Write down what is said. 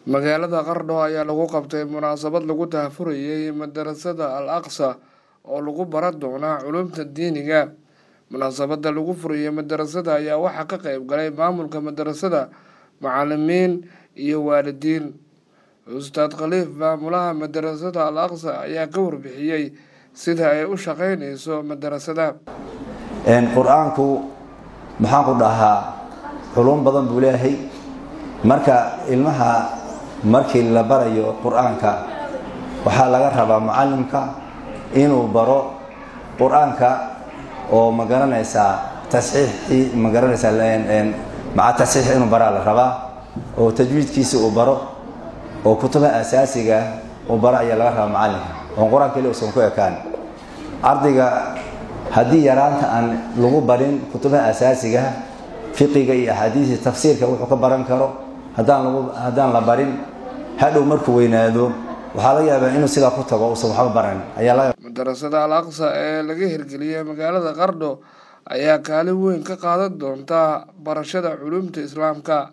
magaalada qardho ayaa lagu qabtay munaasabad lagu daahfurayay madarasada al aqsa oo lagu baran doonaa culumta diiniga munaasabada lagu furayay madarasada ayaa waxaa ka qeyb galay maamulka madarasada macalimiin iyo waalidiin ustaad khaliif maamulaha madarasada al aqsa ayaa ka warbixiyey sida ay u shaqeyneyso madarasada qur-aanku maxaan ku dhahaa culum badan buu leeyahay marka ilmaha markii la barayo qur-aanka waxaa laga rabaa mucalimka inuu baro qur-aanka oo magaranaysaa tasxiixii magaranaysaa maca tasxiix inuu baraa la rabaa oo tajwiidkiisa uu baro oo kutubaha asaasiga uu baro ayaa laga rabaa macalinka oon qur-aan keli usan ku ekaan ardayga haddii yaraanta aan lagu barin kutubaha asaasiga fiqiga iyo axaadiisii tafsiirka wuxuu ka baran karo haddaan la barin hadhow markuu weynaado waxaa laga yaabaa inuu sidaa ku tago usan waxba baran madarasada al aqsa ee laga hirgeliyay magaalada qardho ayaa kaalin weyn ka qaadan doonta barashada culumta islaamka